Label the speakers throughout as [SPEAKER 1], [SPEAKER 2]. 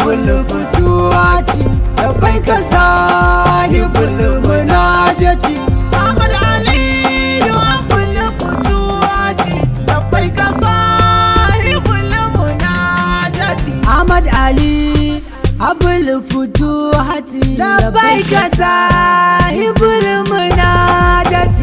[SPEAKER 1] abul fituwati bai ka sahibul munajati
[SPEAKER 2] Ahmad Aliyu Abul Futuwati labbaika sahibul munajati
[SPEAKER 1] Ahmad Ali abul fituwati bai ka sahibul munajati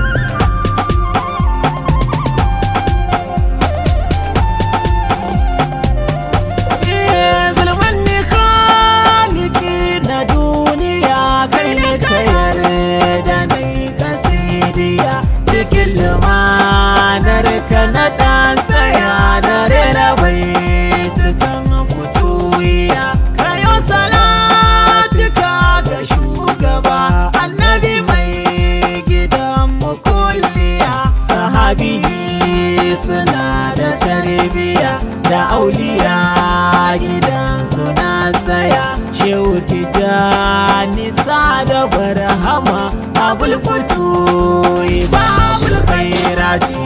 [SPEAKER 2] Zulman ne khaliki na duniya kai ne ka yarda na yi kasidiya cikin lumanar ka na ɗan tsaya na rera bai cikin fituwiya kayo salatika ga shugaba annabi mai gidan mukulliya sahabi suna da tarbiya da auliya gidan suna tsaya shehu tijjani sa da barhama abul fito babul khairati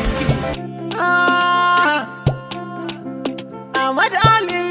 [SPEAKER 2] Ah, Ahmad Ali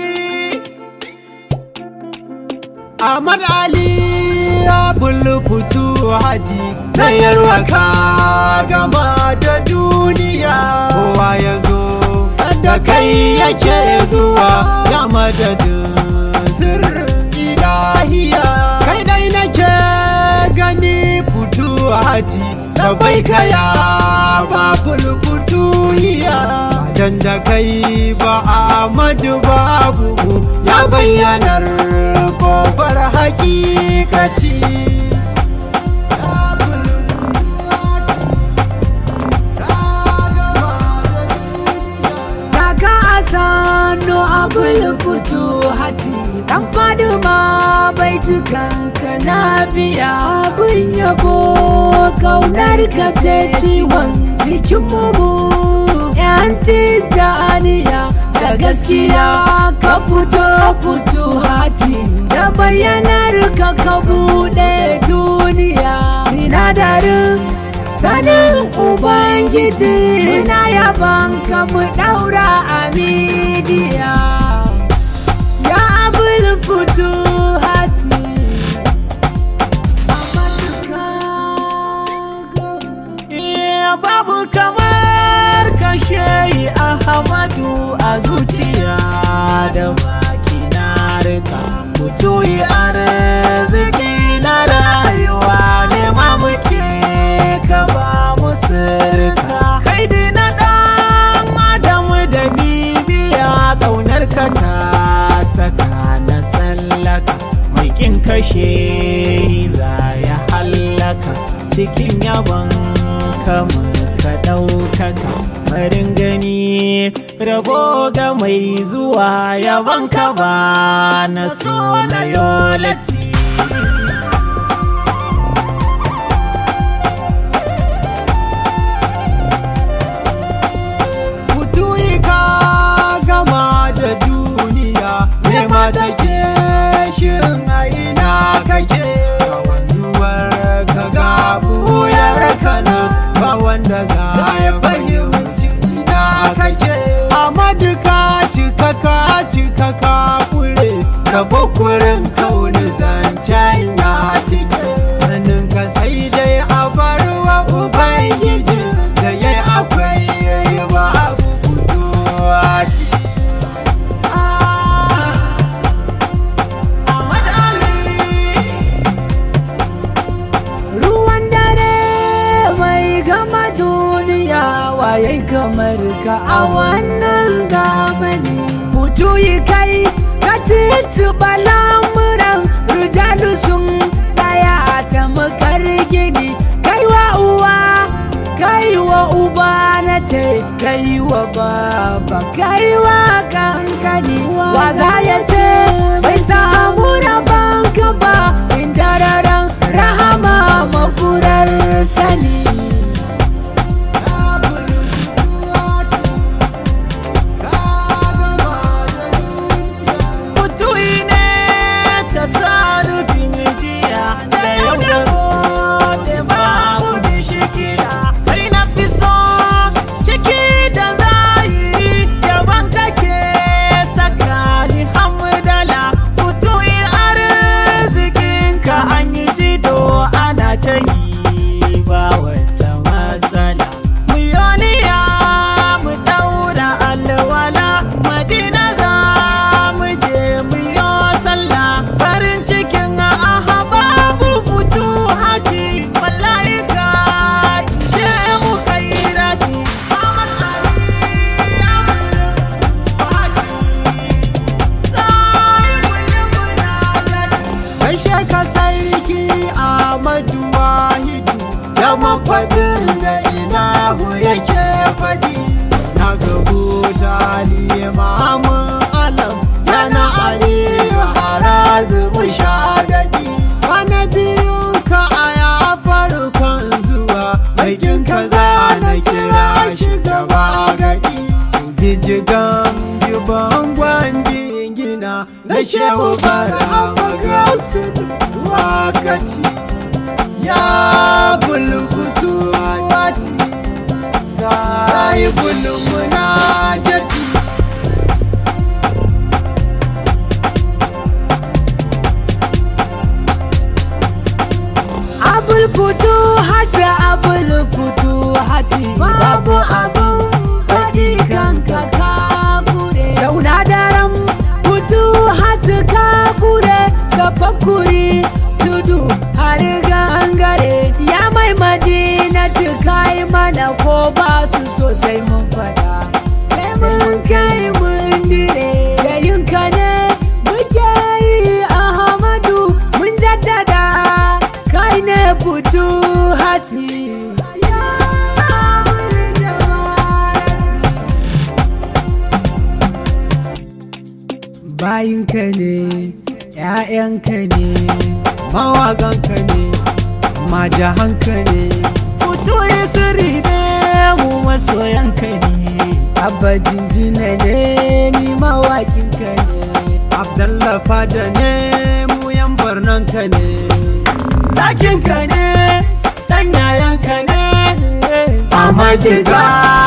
[SPEAKER 1] Ahmad Ali abul fituwati na yarwa ka gama da duniya kowa ya zo da kai yake zuwa ya madadin sirrin ilahiya kai dai nake gani fituwati da bai kaya babul fituhiya dan da kai ba Ahmadu babu ya bayyanar kofar hakikati Daga asano abul fito hati Dan fadima bai cikanka na biya Abin yabo kaunar ka ce ciwon jikin mu Yanci da aniya da gaskiya ka fito fito hati Da bayyanar ka ka buɗe duniya Sinadarin sanin ubangiji muna yaban ka mu daura a midiya ya abul fito hati
[SPEAKER 2] Iya babu kamar kashe Ahmadu a zuciya da baki na rika mutuyi arziki na rayuwa ne ma muke ka ba mu sirka kai dai na dan adamu da bibiya kaunar ka ta saka na tsallaka mai kin kashe za ya hallaka cikin yabon kama ka ɗaukaka farin gani rabo ga mai zuwa yabon ka ba na so na yolati
[SPEAKER 1] Kutuyi ka gama da duniya nema take shin a ina kake Ka wanzuwar ka ga buyar kana ba wanda za ya fahimci ina kake Amadu ka cika ka cika ka fure ka bukurin kauni zancen ya cike sanin ka sai dai a barwa ubangiji da ya akwai yayi ba abu kuduwa ce
[SPEAKER 2] Ahmad Ali
[SPEAKER 1] ruwan dare mai gama duniya waye kamar ka a wannan zamani mutu yi kai ka tituba lamuran rujalu sun tsaya a tamakar gini kai wa uwa kai wa uba na ce kai wa baba kai wa kankani wa za ya ce bai samu na banka ba inda raran rahama makurar sani
[SPEAKER 2] Mutuwi ne ta sarufin jiya da yau da gobe babu bishikila kai na fi so ciki da zahiri yaban kake saka ni hamdala
[SPEAKER 1] gijigan jiban gwangin gina na shehu bara magasu wakaci ya bulbutu wati sai bulmuna jaci abul futu hati abul futu hati babu abun faɗi kanka ka kure zauna daren futu hati ka kure ka fakuri tudu har gangare ya mai madina kai mana ko ba su sosai mun fada sai mun kai mun dire da yinka ne muke yi ahmadu mun jaddada kai ne fito hati ya amurin jawarati bayinka ne ‘ya'yanka ne mawaganka ne majahanka ne
[SPEAKER 2] Fito ya sirri ne mu masoyanka ne.
[SPEAKER 1] abba jinjina ne ni mawakinka ne abdallah fada ne mu yan barnanka ne
[SPEAKER 2] Zakinka ne, ɗan yayanka ne.
[SPEAKER 1] Amadiga